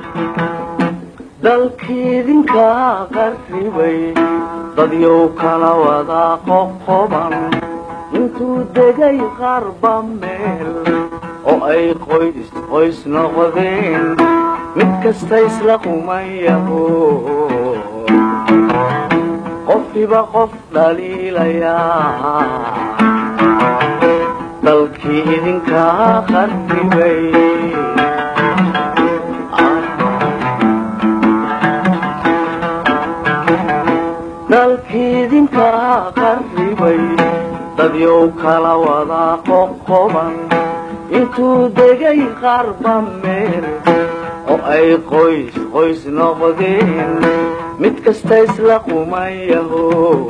dalkiidinka qarribay dadyow kala wada qoqoban intuu degay qarba meel oo ay qoys qoys noqdeen mid kasta isla qumayaho qofkiba qof dhaliilayaa dalkii idinkaa qarribay dalkiidinkaa qarribay dadyow kala wada qoqoban intuu degay qarba meel oo ay qoys qoys noqdeen mid kasta isla qumayaho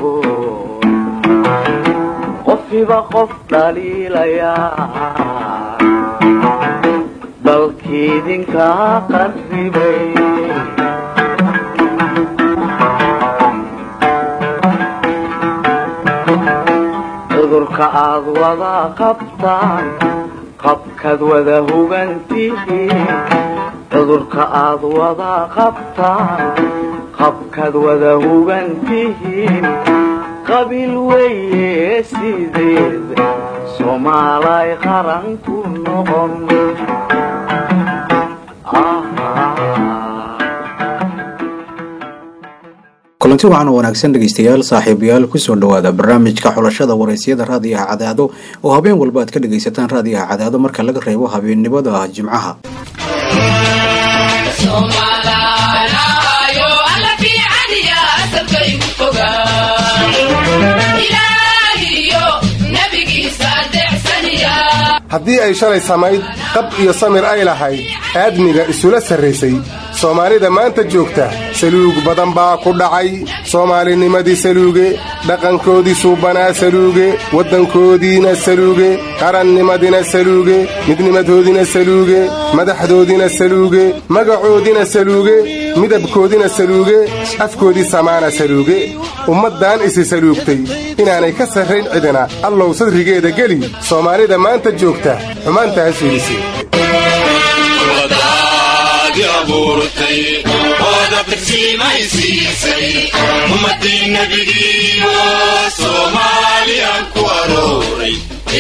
qofkiba qof dhaliilayaa dalkiidinkaa qarribay cudurka aad wada qabtaan qabkaad wada hugantihiin cudurka aad wada qabtaan qabkaad wada hugantihiin qabiil weeye sideed soomaalay qaran ku noqon kulanti waxaana wanaagsan dhegaystayaal saaxiibayaal kusoo dhowaada barnaamijka xulashada waraysyada raadiyaha cadaado oo habeen walba aad ka dhagaysataan raadiyaha cadaado marka laga reebo habeennimada jimcaha haddii ay shalay samayd qab iyo samir ay lahayd aadmiga isula sarraysay soomaalida maanta joogta saluug badan baa ku dhacay soomaalinimadii saluuge dhaqankoodii suubanaa saluuge waddankoodiina saluuge qarannimadina saluuge midnimadoodina saluuge madaxdoodina saluuge magacoodina saluuge midabkoodina saluuge afkoodii samaana saluuge ummaddan isi saluugtay inaanay ka sarrayn cidina allow sadrigeeda geli soomaalida maanta joogta xumaanta ha suulisi ummadii nabigiiyo soomaaliyan ku arooray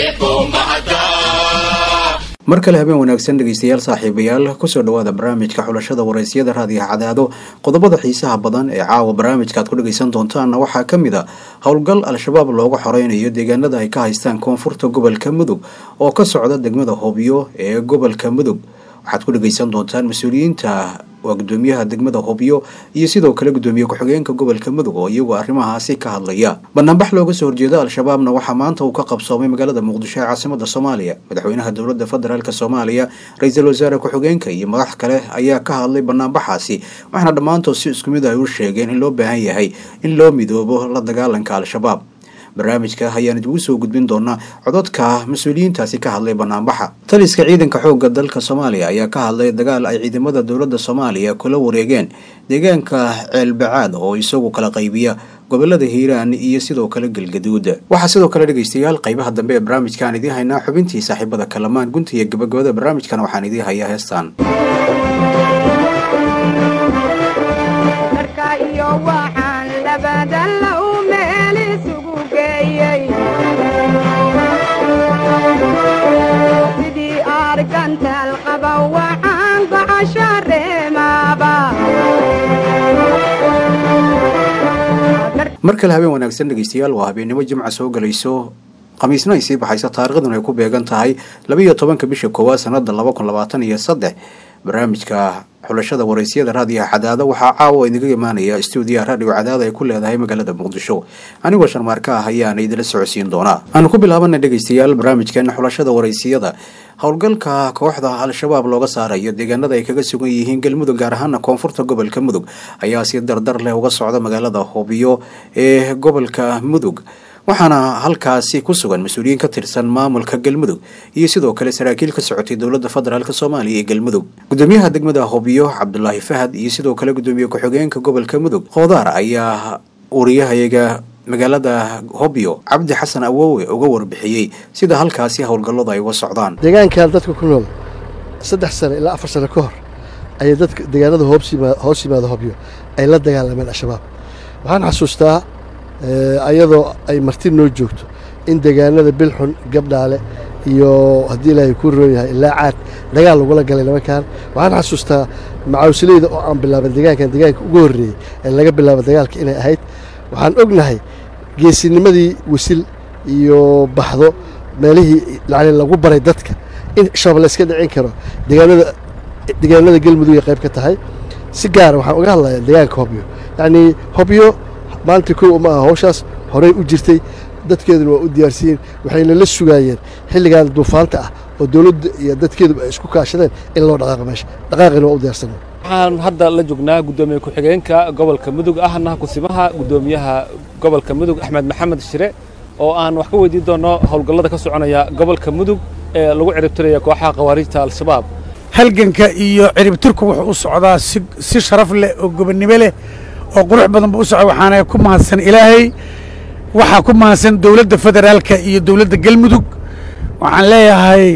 mar kale habeen wanaagsan dhegaystayaal saaxiibayaal kusoo dhowaada barnaamijka xulashada waraysyada raadiyaha cadaado qodobada xiisaha badan ee caawa barnaamijka aad ku dhagaysan doontaanna waxaa ka mid a howlgal al-shabaab looga xoreynayo deegaanada ay ka haystaan koonfurta gobolka mudug oo ka socda degmada hobyo ee gobolka mudug waxaad ku dhagaysan doontaan mas-uuliyiinta waa gudoomiyaha degmada hobyo iyo sidoo kale gudoomiye ku-xigeenka gobolka mudug oo iyagu arrimahaasi ka hadlaya banaanbax looga soo horjeeda al-shabaabna waxaa maanta uu ka qabsoomay magaalada muqdisho ee caasimada soomaaliya madaxweynaha dowlada federaalk soomaaliya ra-iisul wasaare ku-xigeenka iyo madax kale ayaa ka hadlay banaanbaxaasi waxaana dhammaantood si isku mid ay u sheegeen in loo baahan yahay in loo midoobo la dagaalanka al-shabaab barnaamijka ayaan idigu soo gudbin doonaa cododka mas-uuliyiintaasi ka hadlay banaanbaxa taliska ciidanka xoogga dalka soomaaliya ayaa ka hadlay dagaal ay ciidamada dowladda soomaaliya kula wareegeen deegaanka ceelbacaad oo isagu kala qaybiya gobolada hiiraan iyo sidoo kale galgaduud waxaa sidoo kale dhegaystayaal qaybaha dambe ee barnaamijkaan idiin haynaa xubintii saaxiibada kalamaan gunta iyo gabagabada barnaamijkana waxaan idiin hayaa heestaan mar kale habeen wanaagsan dhegaystayaal waa habeennimo jimca soo galayso khamiisna ay sii baxayso taariikhduna ay ku beegan tahay labiiyo tobanka bisha koowaad sanada laba kun labaatan iyo saddex barnaamijka xulashada waraysyada raadiyaha cadaado waxaa caawa idinga imaanaya stuudiyaha raadiyo cadaado ay ku leedahay magaalada muqdisho anigoo sharmaarka ah ayaana idila socodsiin doonaa aanu ku bilaabana dhegaystayaal barnaamijkeena xulashada waraysiyada howlgalka kooxda al-shabaab looga saarayo deegaanada ay kaga sugan yihiin galmudug gaar ahaana koonfurta gobolka mudug ayaa si dardar leh uga socda magaalada hobyo ee gobolka mudug waxaana halkaasi ku sugan mas-uuliyiin ka tirsan maamulka galmudug iyo sidoo kale saraakiil ka socotay dowlada federaalk soomaaliya ee galmudug gudoomiyaha degmada hobyo cabdulaahi fahad iyo sidoo kale gudoomiye ku-xigeenka gobolka mudug qoodaar ayaa wariyahayaga magaalada hobyo cabdi xasan awowe uga warbixiyey sida halkaasi howlgalladu ay uga socdaan deegaankan dadka ku nool saddex sano ilaa afar sano ka hor ayay dadka deegaanada hoos yima- hoos yimaada hobyo ay la dagaalameen al-shabaab waxaan xasuustaa eh, ayadoo ay marti noo joogto in deegaanada bilxun gabdhaale iyo haddii ilaahay ku roon yahay ilaa caad dagaal lagula galay nimankan waxaan xasuustaa macaawsileyda oo aan bilaaban deegaankan deegaanka ugu horreeyey ee laga bilaabo dagaalka inay ahayd waxaan ognahay geesinimadii wisil iyo baxdo meelihii yani lagu baray dadka in shabaab la iska dhicin karo deegaanada deegaanada galmudug ay qayb ka tahay si gaara waxaan uga hadlayaa deegaanka hobyo yacnii hobyo maanta kow uma aha hawshaas horey u jirtay dadkeeduna waa u diyaarsiiyeen waxayna la sugaayeen xilligan duufaanta ah oo dowladda iyo dadkeeduba ay isku kaashadeen in loo dhaqaaqo meesha dhaqaaqina waa u diyaarsanay waxaan hadda la joognaa guddoomiye ku-xigeenka gobolka mudug ahna kusimaha guddoomiyaha gobolka mudug axmed maxamed shire oo aan wax ka weydiin doono howlgallada ka soconaya gobolka mudug ee lagu ciribtiraya kooxaha khawaariijta al-shabaab halganka iyo ciribtirku wuxuu u socdaa si si sharaf leh oo gobonnimo leh oo qurux badan buu u socda waxaana ku mahadsan ilaahay waxaa ku mahadsan dowladda federaalka iyo dowladda galmudug waxaan leeyahay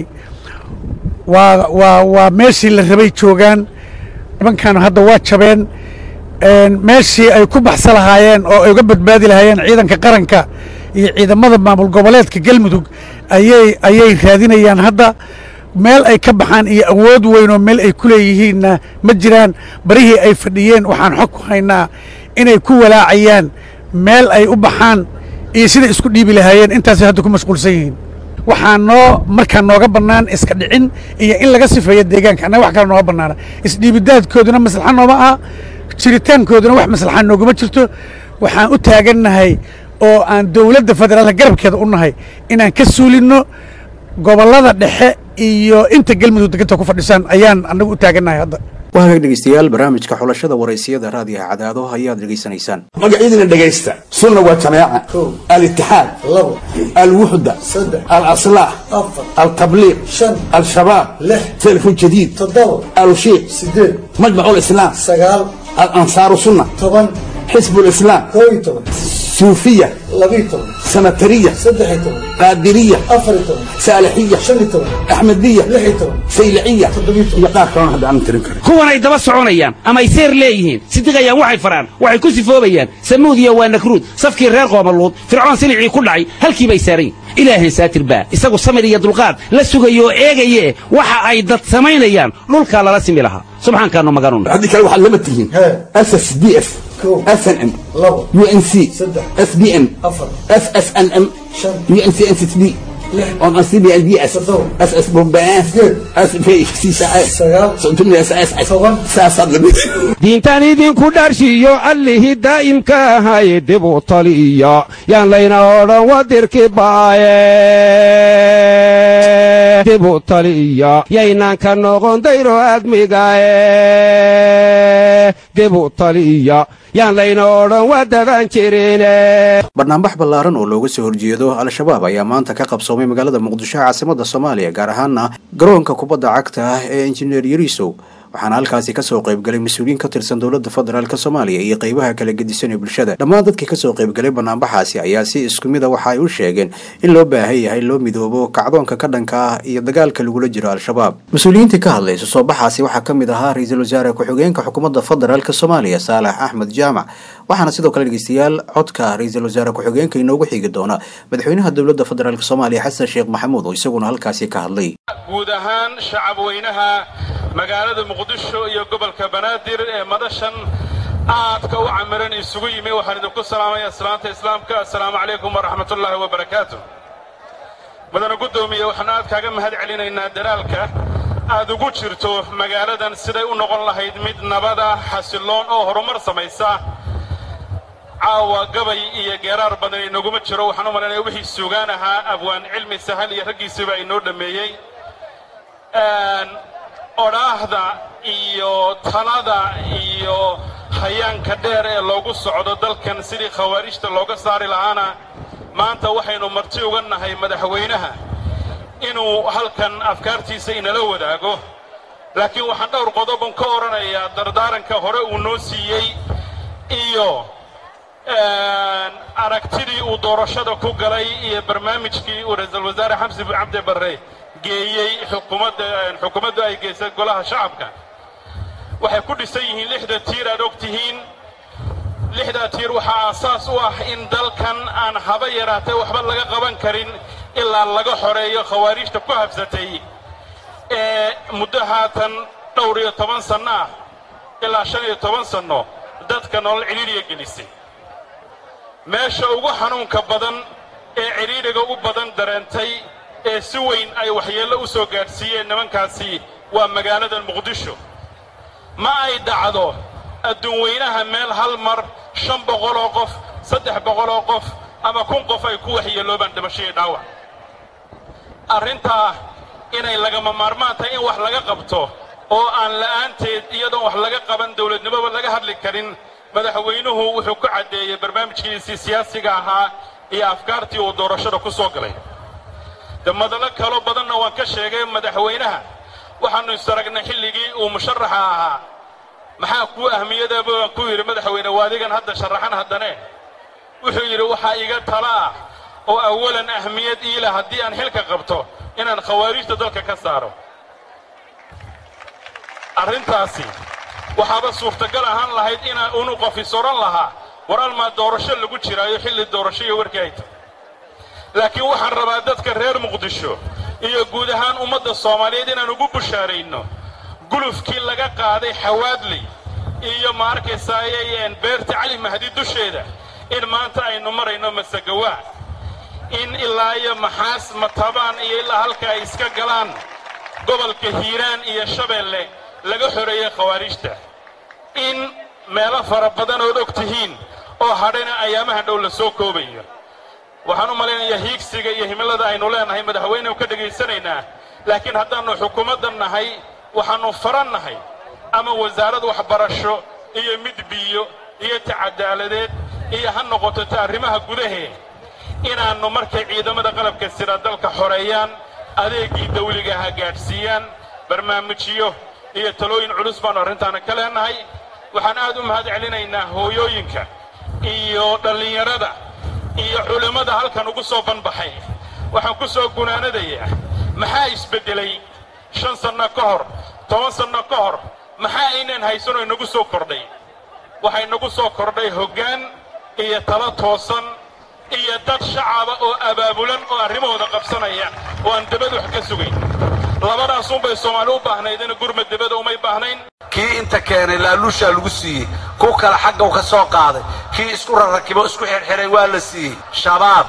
waa waa waa meeshii la rabay joogaan nimankan hadda waa jabeen een, meeshii ay ku baxsa lahaayeen oo ay uga badbaadi lahaayeen ciidanka qaranka iyo ciidamada maamul goboleedka galmudug ayay ayay raadinayaan hadda meel ay ka baxaan iyo awood weyn oo meel ay ku leeyihiinna ma jiraan barihii ay fadhiyeen waxaan xog ku haynaa inay ku walaacayaan meel ay u baxaan iyo siday isku dhiibi lahaayeen intaasay hadda ku mashquulsan yihiin waxaa noo markaa nooga bannaan iska dhicin iyo in laga sifeeyo deegaanka annaga wax kale nooga bannaana isdhiibidaadkooduna maslaxa nooma aha jiritaankooduna wax maslaxa nooguma jirto waxaan u taagannahay oo aan dowladda federaalka garabkeeda u nahay inaan ka suulinno gobollada dhexe iyo inta galmudug deganta ku fadhisaan ayaan annagu u taagannahay hadda waa hagaag dhegeystayaal barnaamijka xulashada waraysiyada raadiyaha cadaado ayaad dhegeysanaysaan magacyadina dhegaysta sunna waa jamaaca alitixaad alwuxda alaslaax altabliiq al-shabaab telefon jadiid alushiiq majmacu lislaam alansaaru sunna xisbu lislaam suufiya sanatariya qaadiriya saalixiya axmediya sayliciya iyo qaar kalona hadda aanan tirin karin kuwan ay daba soconayaan ama ay seer leeyihiin sidiqayaan waxay faraan waxay ku sifoobayaan samuudiya waa nakruud safkii reer qoomaluud fircoon silicii ku dhacay halkii bay saarayn ilaahay saatir baa isagu samir iyo dulqaad la sugayo oo eegaye waxa ay dad samaynayaan dhulkaa lala simi lahaa subxaankaanu maganun haddii kale waxaad lama tihiin ss d f snm unc sbn ssnm uncnsd diintan idinku dharshiyo allihii daa'imka ahaye dib u taliya yaan layna odhan wadirki baaye dib u taliya yaynaan ka noqon dayro admigaye dib u taliya yaan layna odhan wadadan jirine barnaamij ballaaran oo looga soo horjeedo al-shabaab ayaa maanta ka qabsoomay magaalada muqdisho caasimada soomaaliya gaar ahaana garoonka kubadda cagta ah ee injineer yarisow waxaana halkaasi kasoo qaybgalay mas-uuliyiin ka tirsan dowladda federaalk soomaaliya iyo qeybaha kala gedisan ee bulshada dhammaan dadkii kasoo qaybgalay banaanbaxaasi ayaa si isku mid a waxa ay u sheegeen in loo baahan yahay loo midoobo kacdoonka ka dhanka ah iyo dagaalka lagula jiro al-shabaab mas-uuliyiintii ka hadlaysa soo baxaasi waxaa ka mid ahaa ra-iisul wasaare ku-xigeenka xukuumadda federaalk soomaaliya saalax axmed jaamac waxaana sidoo kale dhegeystayaal codka ra-iisul wasaare ku-xigeenka inoogu xigi doona madaxweynaha dowladda federaalk soomaaliya xasan sheekh maxamuud oo isaguna halkaasi ka hadlay guud ahaan shacab weynaha magaalada muqdisho iyo gobolka banaadir ee madashan aadka u camiran isugu yimi waxaan idinku salaamaya salaanta islaamka assalaamu calaykum waraxmatullaahi wabarakaatu mudana guddoomiye waxaan aad kaaga mahad celinaynaa dalaalka aad ugu jirto magaaladan siday u noqon lahayd mid nabada xasilloon oo horumar samaysa caawa gabay iyo geeraar badan inaguma jiro waxaan u malaynaya wixii suugaan ahaa abwaan cilmi sahal iyo raggiisiiba inoo dhammeeyey odhaahda iyo talada iyo hayaanka dheer ee loogu socdo dalkan sidii khawaarijta looga saari lahaana maanta waxaynu marti uga nahay madaxweynaha inuu halkan afkaartiisa inala wadaago laakiin waxaan dhowr qodobon ka odhanayaa dardaaranka hore uu noo siiyey iyo aragtidii uu doorashada ku galay iyo barnaamijkii uu ra-iisul wasaare xamsi cabdi barre geeyey xukuumadda xukuumaddu ay geysay golaha shacabka waxay ku dhisan yihiin lixda tiir aad og tihiin lixdaa tiir waxaa aasaas u ah in dalkan aan haba yaraatee waxba laga qaban karin ilaa laga xoreeyo khawaariijta ku habsatay ee muddo haatan dhowr iyo toban sanno ah ilaa shan iyo toban sanno dadka nolol cidhiidhiga gelisay meesha ugu xanuunka badan ee cidhiidhiga u badan dareentay ee si weyn ay waxyeello u soo gaadhsiiyeen nimankaasi waa magaalada muqdisho ma ay dhacdo adduunweynaha meel hal mar shan boqoloo qof saddex boqoloo qof ama kun qof ay ku waxyeeloobaan dhimasho iyo dhaawac arrintaa inay lagama maarmaan tahay in wax laga qabto oo aan la'aanteed iyadoon wax laga qaban dawladnimoba laga hadli karin madaxweynuhu wuxuu ku caddeeyey barnaamijkiisii siyaasiga ahaa iyo afkaartii uu doorashada ku soo galay de madallo kaloo badanna waan ka sheegay madaxweynaha waxaannu isaragnay xilligii uu musharaxa ahaa maxaa kuu ahmiyadaba waan ku yidhi madaxweyne waadigan hadda sharaxan haddane wuxuu yidhi waxaa iga tala ah oo awalan ahmiyad iila haddii aan xilka qabto inaan khawaariijta dalka ka saaro arrintaasi waxaaba suurtagal ahaan lahayd inaan unu qofis odhan lahaa war almaa doorasho lagu jiraayo xilli doorasho iyo warkii ay tahay laakiin waxaan rabaa dadka reer muqdisho iyo guud ahaan ummadda soomaaliyeed inaan ugu bushaarayno gulufkii laga qaaday xawaadley iyo ma arkaysaayeen beerta cali mahdi dusheeda in maanta aynu marayno masagawaa in ilaa iyo maxaas matabaan iyo ilaa halka ay iska galaan gobolka hiiraan iyo shabeelle laga xoreeyey khawaariijta in meelo fara badan ood og tihiin oo hadhayna ayaamaha dhow la soo koobayo waxaan u malaynayaa hiigsiga iyo himilada aynu leenahay madaxweynehu ka dhegaysanaynaa laakiin haddaannu xukuumaddan nahay waxaannu faran nahay ama wasaarad waxbarasho iyo mid biyo iyo ta cadaaladeed iyo ha noqoto ta arrimaha gudahee inaannu markay ciidamada qalabka sida dalka xoreeyaan adeeggii dawliga ha gaadhsiiyaan barnaamijyo iyo talooyin culus baannu arrintaana ka leenahay waxaan aad u mahad celinaynaa hooyooyinka iyo dhallinyarada iyo culimmada halkan ugu soo banbaxay waxaan ku soo gunaanadayaa maxaa isbeddelay shan sanno ka hor toban sanno ka hor maxaa aynaan haysanoo inagu soo kordhay waxaa inagu soo kordhay hoggaan iyo talo toosan iyo dad shacaba oo abaabulan oo arrimahooda qabsanaya oo aan debad wax ka sugayn labadaasunbay soomaali u baahnaydina gurmad debada umay baahnayn kii inta keenay laaluushaa lagu siiyey ku kale xagga u ka soo qaaday kii isku rarrakibo isku xirxiray waa la siiyey shabaab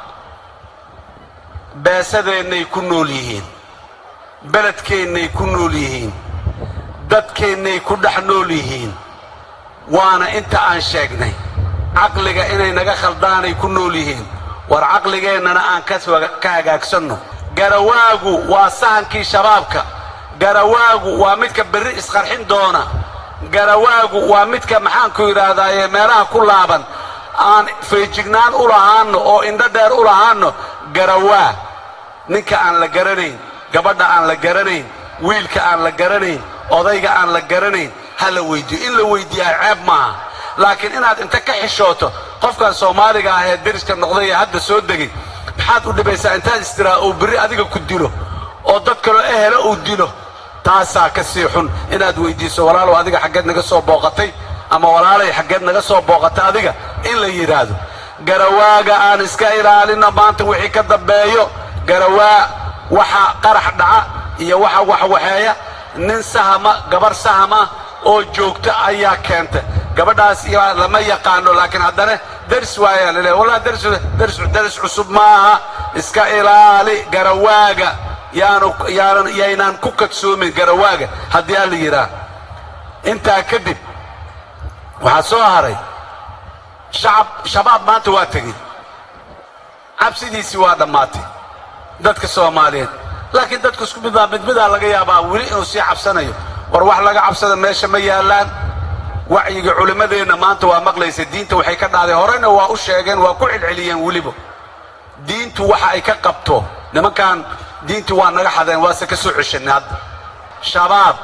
beesadeennay ku nool yihiin beledkeennay ku nool yihiin dadkeennay ku dhex nool yihiin waana inta aan sheegnay caqliga inay naga khaldaanay ku nool yihiin war caqligeennana aan ka hagaagsanno garawaagu waa sahankii shabaabka garawaagu waa midka berri isqarxin doona garawaagu waa midka maxaanku yidhaahdaaye meelaha ku laaban aan feejignaan u lahaanno oo indho dheer u lahaanno garawaa ninka aan la garanayn gabadha aan la garanayn wiilka aan la garanayn odayga aan la garanayn ha la weyddiiyo in la weyddiiyaa ceeb maaha laakiin inaad inta ka xishooto qofkan soomaaliga ah ee deriska noqday ee hadda soo degay maxaad u dhibaysaa intaad istiraa uu berri adiga ku dilo oo dad kaloo ehela uu dilo taasaa ka sii xun inaad weyddiiso walaalow adiga xaggeed naga soo booqatay ama walaalay xaggeed naga soo booqatay adiga in la yidhaahdo garawaaga aan iska ilaalinno maanta wixii ka dambeeyo garawaa waxa qarax dhaca iyo waxa waxwaxeeya nin sahama gabarh sahama oo joogta ayaa keenta gabadhaas lama yaqaano laakiin haddana ders waayaa lale wallah ders cusub maaha iska ilaali garawaaga yaanu yaanan yaynaan ku kadsoomin garawaaga haddii aan la yidhaah intaa kadib waxaa soo haray shacab shabaab maanta waa tegey cabsidiisii waa dhammaatay dadka soomaaliyeed laakiin dadku isku mid baa mid midaa laga yaabaa weli inuu sii cabsanayo war wax laga cabsada meesha ma yaallaan wacyiga culimmadeenna maanta waa maqlaysa diinta waxay ka dhahday horena waa u sheegeen waa ku celceliyeen weliba diintu waxa ay ka qabto nimankan diintii waa naga xadeen waase ka soo ceshanay hadda shabaab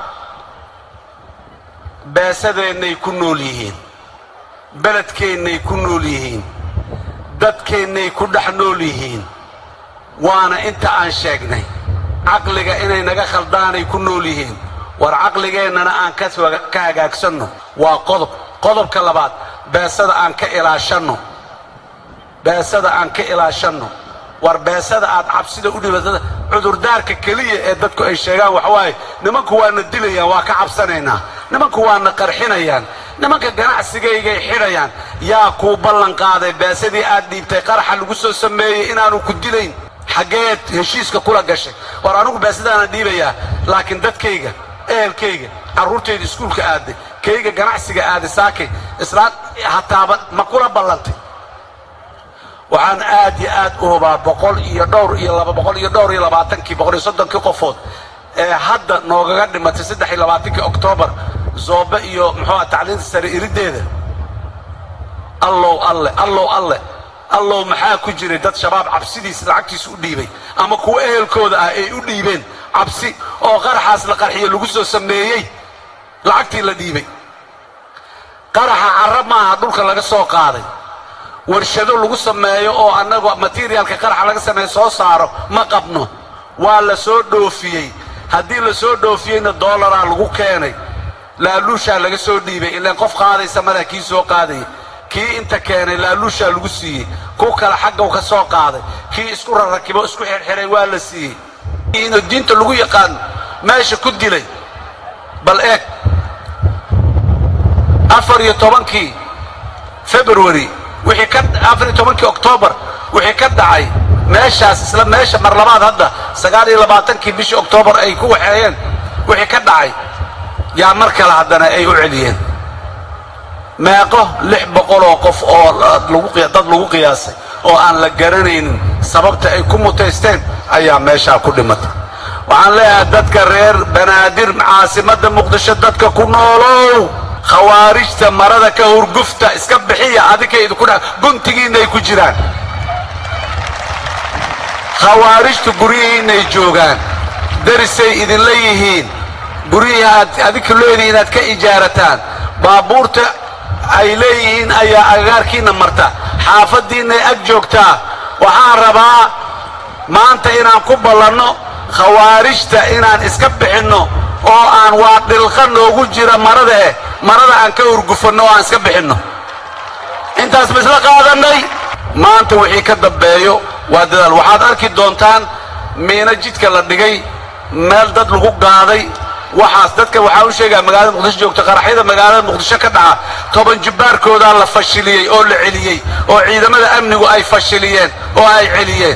beesadeennay ku nool yihiin beledkeennay ku nool yihiin dadkeennay ku dhex nool yihiin waana inta aan sheegnay caqliga inay naga khaldaanay ku nool yihiin war caqligeennana aan ka soo- ka hagaagsanno waa qodob qodobka labaad beesada aan ka ilaashanno beesada aan ka ilaashanno war beesada aad cabsida u dhibatada cudurdaarka keliya ee dadku ay sheegaan waxa waaye nimanku waana dilayaan waa ka cabsanaynaa nimanku waana qarxinayaan nimanka ganacsigaygay xidhayaan yaa kuu ballan qaaday beesadii aad dhiibtay qaraxa lagu soo sameeyey inaanu ku dilayn xaggeed heshiiska kula gashay war anigu beesadaana dhiibayaa laakiin dadkayga ehelkayga carruurtayda iskuulka aaday kayga ganacsiga aaday saakay islaan hataaba ma kula ballantay waxaan aad iyo aad u hubaa boqol iyo dhowr iyo laba boqol iyo dhowr iyo labaatankii boqol iyo soddonkii qofood ee hadda noogaga dhimatay saddex iyo labaatankii oktoobar zoobe iyo muxuu ah tacliinta sare irideeda allow alle allow alle allow maxaa ku jiray dad shabaab cabsidiis lacagtiisa u dhiibay ama kuwa ehelkooda ah ay u dhiibeen cabsi oo qaraxaas la qarxiyo lagu soo sameeyey lacagtii la dhiibay qaraxa carra maaha dhulka laga soo qaaday warshado lagu sameeyo oo annagu materialka qaraxa laga sameeyo soo saaro ma qabno waa la soo dhoofiyey haddii la soo dhoofiyeyna dollaraa lagu keenay laaluushaa laga soo dhiibay ilaan qof qaadaysa mada kii soo qaadaya kii inta keenay laaluushaa lagu siiyey ku kale xaggaw ka soo qaaday kii isku rarrakibo isku xirxiray waa la siiyey inuu diinta lagu yaqaano meesha ku dilay bal eeg afar iyo tobankii february wixii ka afar iyo tobankii oktoobar wixii ka dhacay meeshaas isla meesha mar labaad hadda sagaal iyo labaatankii bishii oktoobar ay ku waxeeyeen wixii ka dhacay yaa mar kale haddana ay u celiyeen meeqo lix boqoloo qof oo lagu qiya- dad lagu qiyaasay oo aan la garanaynin sababta ay ku mutaysteen ayaa meeshaa ku dhimatay waxaan leeyahay dadka reer banaadir caasimadda muqdisho dadka ku noolow khawaarijta marada ka hurgufta iska bixiya adinka idinku dha guntigiinay ku jiraan khawaarijtu guryihiinay joogaan darisay idinla yihiin guryihii aad adinku leedihiin inaad ka ijaarataan baabuurta ay leeyihiin ayaa agagaarkiinna marta xaafaddiinnay ag joogtaa waxaan rabaa maanta inaan ku ballanno khawaarijta inaan iska bixinno oo aan waa dhilqa noogu jira marada eh marada aan ka hurgufanno oo aan iska bixinno intaas ma isla qaadannay maanta wixii ka dambeeyo waa dadaal waxaad arki doontaan miino jidka la dhigay meel dad lagu gaaday waxaas dadka waxaa u sheegaa magaalada muqdisho joogta qaraxyada magaalada muqdisho ka dhaca toban jibbaarkoodaa la fashiliyey oo la celiyey oo ciidamada amnigu ay fashiliyeen oo ay celiyeen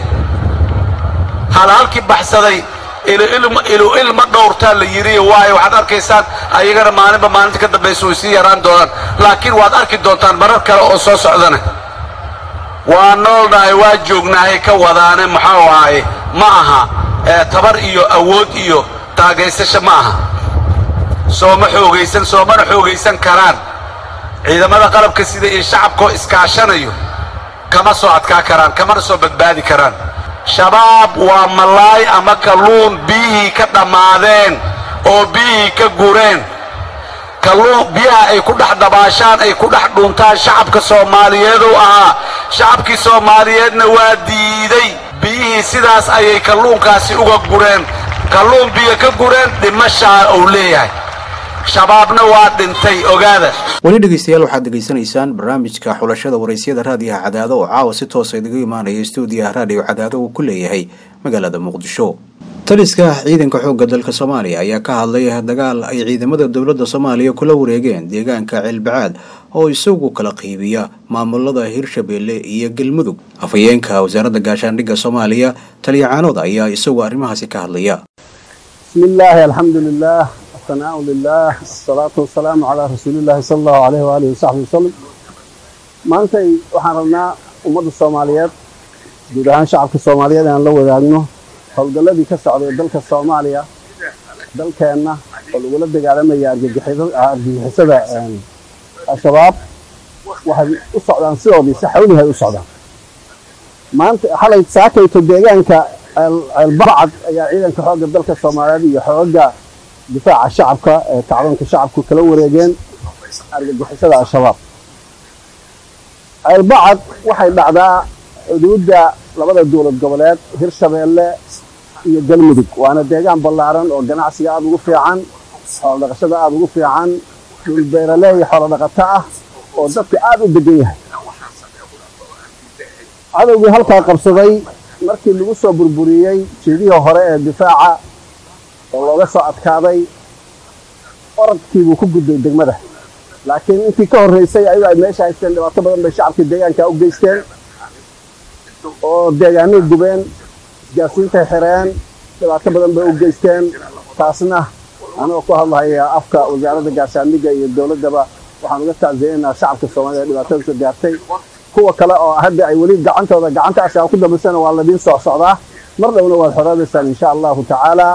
hal halkii baxsaday ilu ilma dhowrtaa la yidhi waayo waxaad arkaysaan ayagana maalinba maalinta ka dambaysa way sii yaraan doonaan laakiin waad arki doontaan marar kale oo soo socdana waa noolnahay waa joognahay ka wadaane maxaa waaye ma aha ee tabar iyo awood iyo taagaysasho ma aha sooma xoogaysan soomana xoogaysan karaan ciidamada qalabka sida iyo shacabkoo iskaashanayo kama soo adkaa karaan kamana soo badbaadi karaan shabaab waa malaay ama kalluun biyihii ka dhammaadeen oo biyihii ka gureen kalluun biyaha ay ku dhex dabaashaan ay ku dhex dhuntaan shacabka soomaaliyeeduu ahaa shacabkii soomaaliyeedna waa diiday biyihii sidaas ayay kalluunkaasi uga gureen kalluun biyo ka gureen dhimashaa uu leeyahay shabaabna waa dhintay ogaada weli dhegeystayaal waxaad degeysanaysaan barnaamijka xulashada waraysyada raadiyaha cadaado oo caawa si toosa idaga imaanaya stuudiyaha raadiyo cadaado uu ku leeyahay magaalada muqdisho taliska ciidanka xoogga dalka soomaaliya ayaa ka hadlay dagaal ay ciidamada dowladda soomaaliya kula wareegeen deegaanka ceelbacaad oo isagu kala qiibiya maamulada hirshabeelle iyo galmudug afhayeenka wasaaradda gaashaandhigga soomaaliya taliyacaanood ayaa isagu arrimahaasi ka hadlaya بسم الله الحمد لله الثناء لله الصلاة والسلام على رسول الله صلى الله عليه وآله وصحبه وسلم maantay waxaan rabnaa ummadda soomaaliyeed guud ahaan shacabka soomaaliyeed aan la wadaagno howlgalladii ka socday dalka soomaaliya dalkeenna oo lagula dagaalamaya argagixisada al-shabaab waxay u socdaan sidoodii si xawlihay u socdaan maanta xalay saakayto deegaanka ceelbacad ayaa ciidanka xoogga dalka soomaaliyeed iyo xoogga difaaca shacabka ee kacdoonka shacabku kala wareegeen argagixisada al-shabaab ceelbacad waxay dhacdaa xuduudda labada dowlad goboleed hirshabeelle iyo galmudug waana deegaan ballaaran oo ganacsiga aada ugu fiican xoolo dhaqashada aada ugu fiican dhul beeraleey xoolo dhaqato ah oo dadka aada u degan yahay cadowgii halkaa qabsaday markii lagu soo burburiyey jeedihii hore ee difaaca oo looga soo adkaaday oradkiibuu ku gudbay degmada laakiin intii ka horraysay ayago ay meesha haysteen dhibaato badan bay shacabkii deegaanka u geysteen oo deegaanay gubeen isgaasiintay xireen dhibaato badan bay u geysteen taasna anagoo ku hadlahaya afka wasaaradda gaashaandhigga iyo dowladdaba waxaan uga tacsiyeynaa shacabka soomaalida ee dhibaatada soo gaartay kuwa kale oo hadda ay weli gacantooda gacanta ashaab ku dambaysana waa ladiin soo socdaa mar dhowna waad xoroobaysaan insha allahu tacaala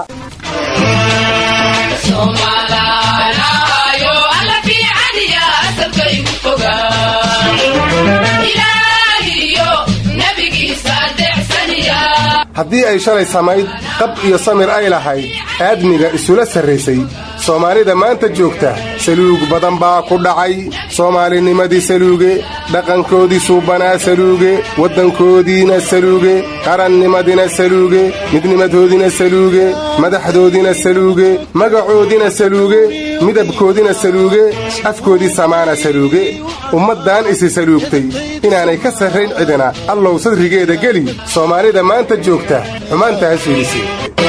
haddii ay shalay samayd qab iyo samir ay lahayd aadmiga isula sarraysay soomaalida maanta joogta saluug badan baa ku dhacay soomaalinimadii saluuge dhaqankoodii suubanaa saluuge waddankoodiina saluuge qarannimadina saluuge midnimadoodina saluuge madaxdoodina saluuge magacoodina saluuge midabkoodina saluuge afkoodii samaana saluuge ummaddan isi saluugtay inaanay ka sarrayn cidina allow sadrigeeda geli soomaalida maanta joogta xumaanta ha suulisi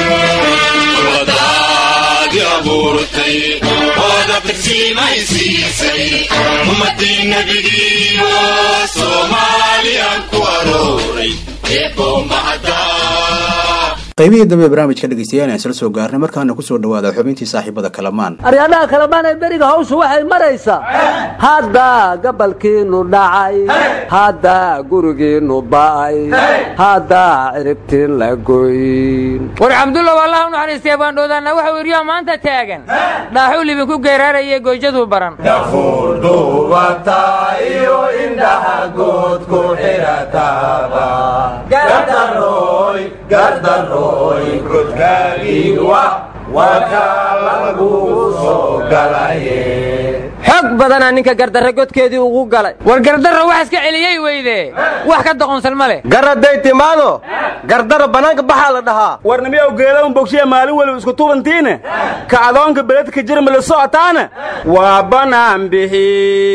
ummadii nabigiiyo soomaaliyan ku arooray qaybihii dambe barnaamijka dhegeystayaal aan isla soo gaarnay markaana kusoo dhawaada xubintii saaxiibada kalamaan aryadhaha kalamaan ee beriga hawshu waxay maraysaa hadda gabalkiinu dhacay hadda gurigiinu ba'ay hadda ciribtiin la goyn war cabdulla wallah u naxariistay baandhoodaanna waxa wiryaa maanta taagan dhaaxuu libinku geeraarayay goyjaduu baran duubata iyo indhaha good ku xirataba gardaroy gardaroy godkaagiiwa waka lagu soo galaye xog badanaa ninka gardarre godkeedii ugu galay war gardarra wax iska celiyey weyde wax ka doqonsan ma leh garaday timaado gardaro bannaanka baxaa la dhahaa warnimiyow geedaun bogshiya maalin weliba isku tubantiine kacdoonka beledka jirma la socotaana waa banaan bixi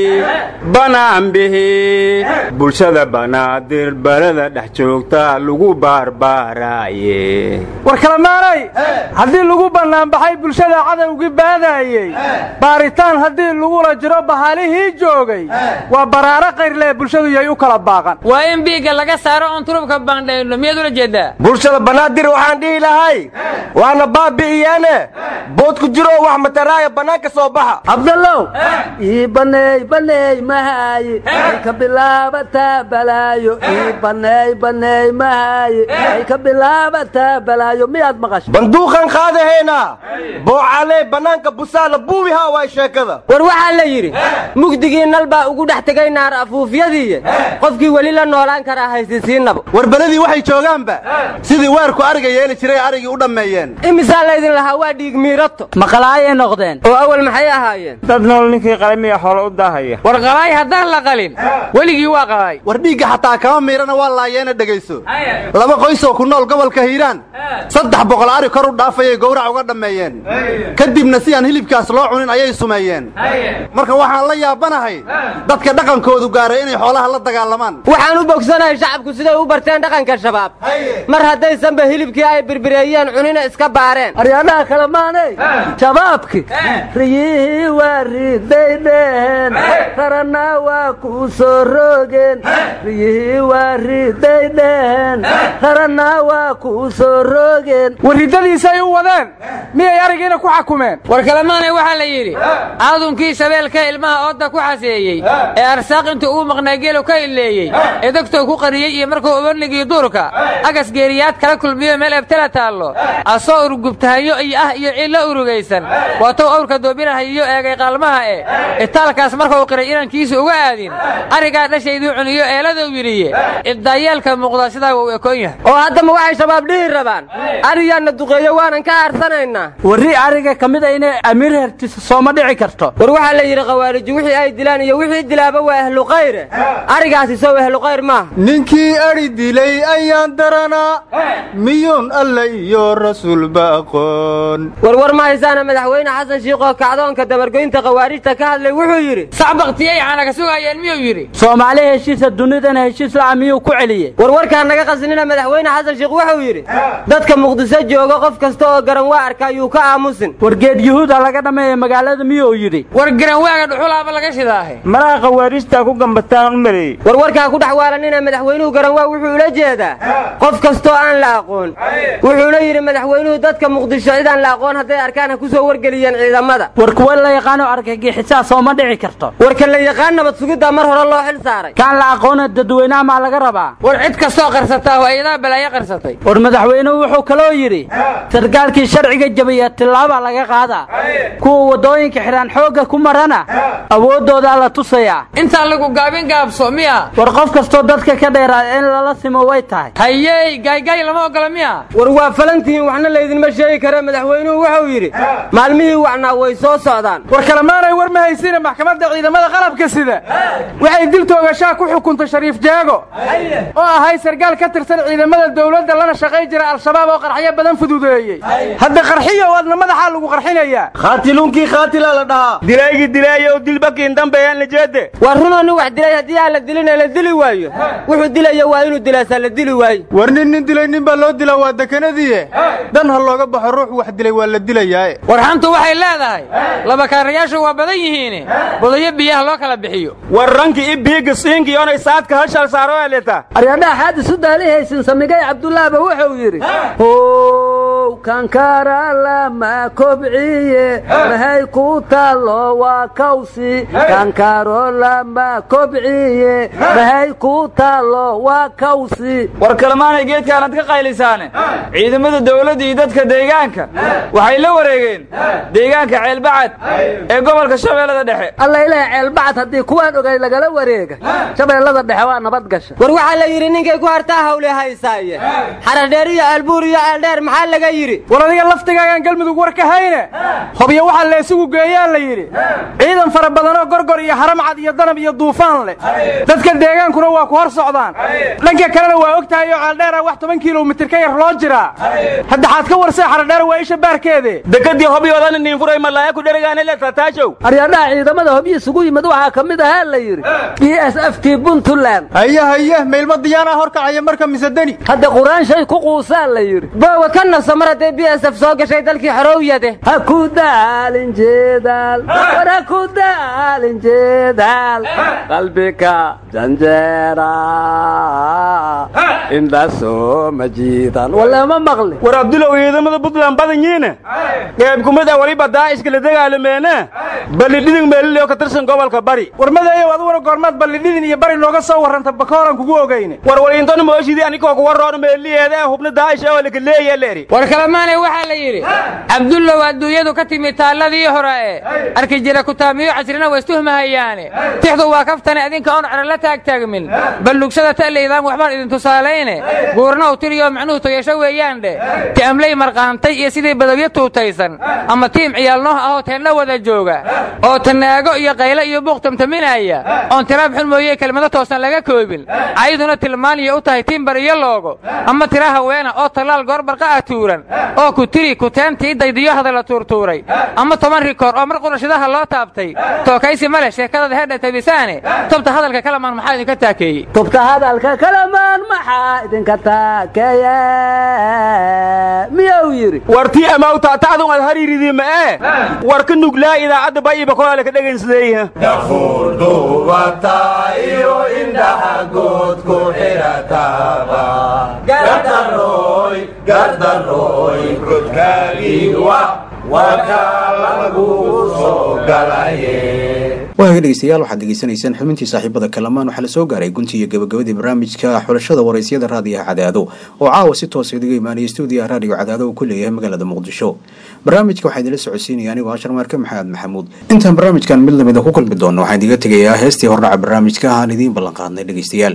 banaan bixi bulshada banaadir balada dhex joogta lagu baarbaaraaye war kalamaanay haddii lagu bannaanbaxay bulshada cadowgii baadaayey baaritaan haddii lagula jiro bahalihii joogay waa baraaro kayrlee bulshadu yay u kala baaqan waa in biigga laga saaro oon turubka baandhayno miyaad ula jeedaa bulshada banaadir waxaan dhihi lahay waana baabi'iyeene bood ku jiroo wax mataraaya bannaanka soo baxa cabdallow ii baneey baneey mahaaye ay ka bilaabataa balaayo ii baneey baneey mahaaye ay ka bilaabataa balaayo miyaad maqashay banduuqan qaadahaynaa boocalee bannaanka busaala buubihaa waay sheekada war waxaa la yidhi mugdigii nal baa ugu dhex tegay naar afuufyadiiye qofkii weli la noolaan karaa haysisiinaba war beledii waxay joogaanba sidii weerku ariga yeeli jiray arigii u dhammeeyeen imisaa laydin lahaa waa dhiig miirato maqalaayay noqdeen oo awal maxay ahaayeen dad nool ninkii qalamiya xoolo u daahaya war qalaay haddaan la qalin weligii waa qalaay war dhiigga xataa kama miirana waa laayeena dhegayso laba qoysoo ku nool gobolka hiiraan saddex boqol ari kor u dhaafayay gowrac uga dhammeeyeen kadibna si aan hilibkaas loo cunin ayay sumeeyeen marka waxaan la yaabanahay dadka dhaqankoodu gaaray inay xoolaha la dagaalamaan waxaan u bogsanahay shacabku siday u barteen dhaqanka shabaab mar haddaysanba hilibkii ay birbireeyeen cunina iska baareen aryadhaha kalamaanay shabaabki riyihii waa riday dheheen rarana waa kuu soo roogeen riyihii waa riday dheheen rarana waa kuu soo roogeen warridadiisay u wadeen miyay arigiina ku xakumeen war kalamaanay waxaa la yidhi aadunkii shabeelka ilmaha oodda ku xaseeyey ee arsaaq intuu uu maqnaa geelu ka ileeyey ee dogtou ku qariyey iyo markuu ubanigii duurka agas geeriyaad kala kulmiyo meel ebtala taallo asoo urugubtahayo iyo ah iyo ciillo urugaysan waatou awrka doobinahayiyo eegay qaalmaha e itaalkaas markuu qiray inankiisa uga aadin arigaa dhashayduu cuniyo eeladuu yidhiye ibdaayeelka muuqda sidaa wuu ekoon yahay oo haddama waxay shabaab dhihi rabaan ariyaanna duqeeyo waanan ka aarsanaynaa warri ariga ka mid a inay amiir hertiso sooma dhici karto war waxaa la yidhi khawaariji wixii ay dilaan iyo wixii dilaaba waa ahluqayre arigaasi sow ahluqayr maaha ninkii adhi dilay ayaan daranaa miyuun alle iyo rasuulba aqoon warwar ma haysaana madaxweyne xasan shiikhoo kacdoonka dabargoynta khawaarijta ka hadlay wuxuu yidhi sac baktiyay caana ka sugayeen miyuu yidhi soomaali heshiisa dunidana heshiis la'a miyuu ku celiyey warwarkaan naga qasinina madaxweyne xasan shiikh wuxuu yidhi dadka muqdiso jooga qof kasta oo garan waa arka ayuu ka aamusin wargeed yuhuuda laga dhammeeya magaalada miyuu yidhi war garanwaaga dhuxulaaba laga shidaahe malaha khawaarijtaa ku gambataan u maleeyey warwarkaa ku dhex waalanina madaxweynuhu garanwaa wuxuu ula jeedaa qof kastoo aan la aqoon wuxuuna yidhi madaxweynuhu dadka muqdisho cidaan la aqoon hadday arkaan ha ku soo wargeliyeen ciidamada war kuwa la yaqaano argagixisaa sooma dhici karto warka la yaqaan nabad sugiddaa mar hore loo xil saaray kaan la aqoona dadweynaha maa laga rabaa war cid kastoo qarsataa waa iyadaa balaayo qarsatay war madaxweynuhu wuxuu kaloo yidhi sarkaalkii sharciga jabiya tillaaba laga qaadaa kuwa waddooyinka xidhaan xoogga ku marana awooddoodaa la tusayaa intaan lagu gaabin gaabso miya war qof kastoo dadka ka dheeraa in lala simo way tahay hayey gaaygaay lama ogola miya war waa falantihiin waxna laydinma sheegi kare madaxweynuhu wuxuu yidhi maalmihii wacnaa way soo socdaan war kalemaanay war ma haysina maxkamadda ciidamada qalabka sida waxay dil toogashaa ku xukuntay shariif jaago oo ahay sarkaal ka tirsan ciidamada dowladda lana shaqay jira al-shabaab oo qarxyo badan fududeeyey hadda qarxiyo adna madaxaa lagu qarxinayaa khaatiluunkii khaatilaa la dhahaa dilaygii dilaayow dilbakiin dambeeyaan la jeede waa runoo nin wax dilay haddii aan la dilina la dili waayo wuxuu dilaya waa inuu dilaasaa la dili waayo war nin nin dilay nin baa loo dilaa waa dekanadiiye dan ha looga baxo ruux wax dilay waa la dilayaae war xantu waxay leedahay laba kaarayaashu waa badan yihiine bodayo biyaha loo kala bixiyo war rankii ibiiga siinki onay saadka hashal saaro eleta aryadhaha xaadis u daalihaysin samigay cabdullaahba wuxuu yidhi how kankara lama kobciye mahay ku taallo waa kawsi kankaro lama kobciye mahay ku taallo waa kawsi war kalmaanay geedkaanad ka qaylisaane ciidamada dawladda iyo dadka deegaanka waxay la wareegeen deegaanka ceelbacad ee gobolka shabeellada dhexe alla ilaah ceelbacad haddii kuwaan ogay lagala wareega shabeellada dhexe waa nabad gasha war waxaa la yidhi ninkay ku hartaa hawle haysaaye xaradheer iyo albuur iyo ceeldheer maxaa laga yidhi war adiga laftigaagaan galmudug war ka hayne hobyo waxaa la isugu geeyaa la yidhi ciidan fara badanoo gorgor iyo haramcad iyo danab iyo duufaan leh dadka deegaankuna waa ku hor socdaan dhanka kalena waa og tahay oo ceeldheera wax toban kilomitir ka yar loo jiraa hadda xaad ka warsay xaradheer waa isha baarkeede dekadii hobyoodan niinfuray malaaya ku dheregaane le tataajow aryadhaha ciidamada hobyo isugu yimid waxaa ka mid ahaa la yidhi b s f t puntland haye haye meylma diyaanaa horkacaya marka misedeni hadda quraanshay ku quusaa la yidhi boowa ka nafsa mar hadday b s f soo gashay dalkii xorowyade ha ku daalin jeedaal war ha ku daalin jeedaal qalbika janjeera indhasoo ma jiidan walama maqli war abdulow ciidamada puntland badan yiine qeyb kumid a waliba daa'ishka la dagaalameene ballidhidin meelileo ka tirsan gobolka bari war madeeyow aduguna goormaad ballidhidin iyo bari nooga soo warranta bakooran kugu ogeyne war waliintona mooshidii anikoo kuwa roon meeliyeeda ee hubna daa'ish oo laka leeya leeri war kalamaanay waxaa la yidhi cabdullow adduunyadu ka timi taalladii hore ee arki jira kutaamiyo casrina waa istuhmahayaane tixdu waa kaftane idinka oon cero la taagtaagmin ballugsada ta'laydaan waxbaan idin tusaalayne guurna u tiriyo macnuhu toyasho weeyaan dheh ti'amley marqaantay iyo sidii badawyo tuutaysan ama tiim ciyaalnooh ahoo teenna wada jooga oo tanaago iyo qayle iyo buuq tamtaminaya oon tiraab xun mooye kelmado toosan laga koobin cayduna tilmaaniya u tahay tiimbar iyo loogo ama tira haweena oo tallaal goorbarqa ah tuuran oo ku tiri kuteentii daydiyo hadalla tuurtuuray ama toban rikoor oo mar qurashidaha loo taabtay tookaysi ma leh sheekadada heedha tabisaane tobta hadalka kalamaan maxaa idinka taakeeyey tubta hadalka kalamaan maxaa idinka taakeeye miyuu yidhi wartii amawta tacdun ad hariiridii ma ee war ka nuglaa idaacadda bayiba kolaale ka dhegaynsleeyaha dhafuur duubata iyo indhaha good ku xidhataba gardaroy gardaroy godkaagiiwa waa kaa lagu soo galaye waaga dhegeystayaal waxaad degeysanaysaan xubintii saaxiibada kalamaan waxaa la soo gaaray guntii iyo gabagabadii barnaamijka xulashada waraysyada raadiyaha cadaado oo caawa si toosa idiga imaanaya stuudiyaha raadiyo cadaado uu ku leeyahay magaalada muqdisho barnaamijka waxaa idinla socodsiinaya anigoo ashar maarke maxamed maxamuud intaan barnaamijkan mid lamida ku kulmi doono waxaan idiga tegayaa heestii hordhaca barnaamijka aan idiin ballanqaadnay dhegeystayaal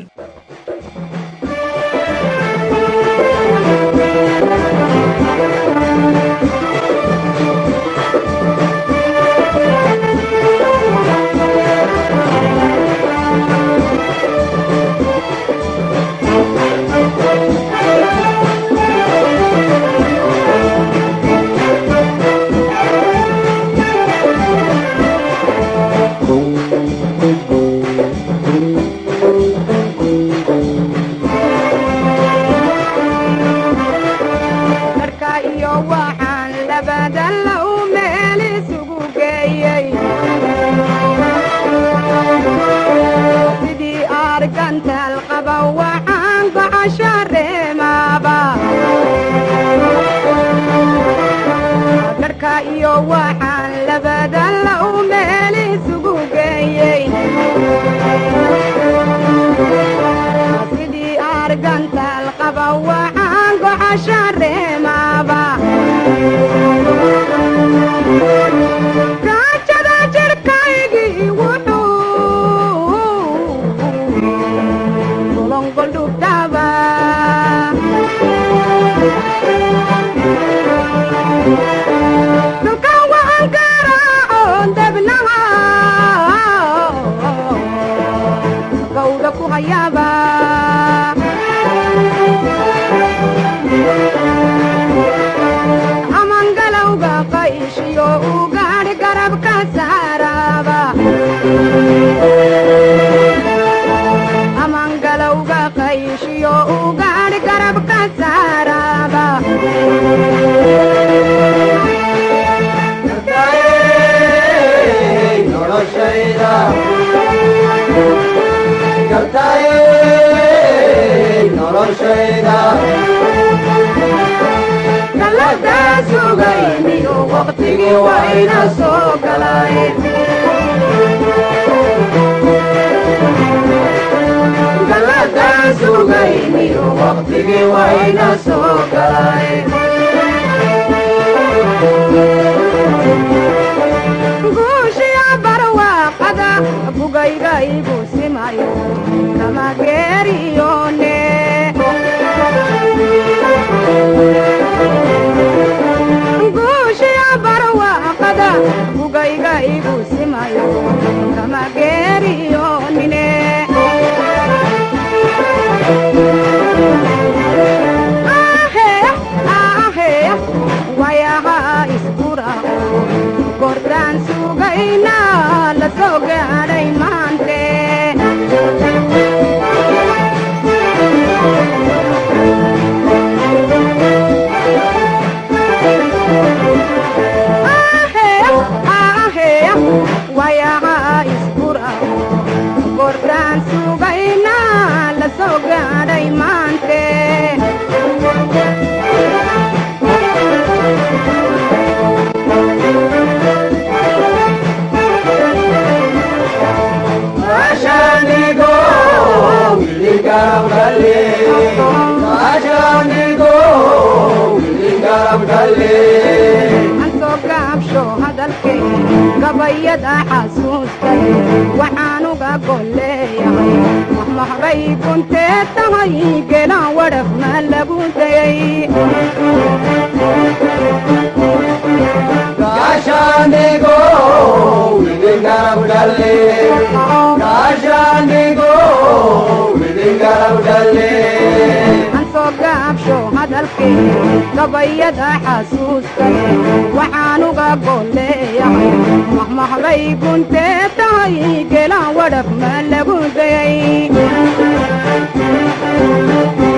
marka iyo waxaan labada low meel isugu geeyey sidii argantaal qaba waxaan gocosho reemaaba marka iyo waxaan labada low meel isugu geeyey sidii argantaal qaba waxaan gocosho reemaaba raajada jirhkaygii wuxuu golongoldhubtaba dhulkan waxaan garaacoon debnaha gawda ku hayaaba amangalowga qayshiyo u gaadh garabka saaraaba amangalowga qayshiyo u gaadh garabka saaraaba galadaa sugayniyo waqtigii waa ina soo galay galadaa sugayniyo waqtigii waa ina soo galay guushiya barwaaqada bugayga igu simayo kama geeriyone guushiya barwaaqada bugayga igu simayo kama geeriyonine ahe ahe wayaha iskura gordaan sugayna la soo gaadhay maante ahe ahe wayaha iskura gordaan sugayna la soo gaadhay maante ansoo gaabsho hadalkay gabayada xasuustay waxaan uga golleeyahay mahmahbay kuntee tahay gelaan wadhaf ma lagu dayay ansoo gaabsho hadalkay gabayada xasuustay waxaan uga golleeyahay mahmahbay kuntee tahay gelaan wadhaf ma lagu dayay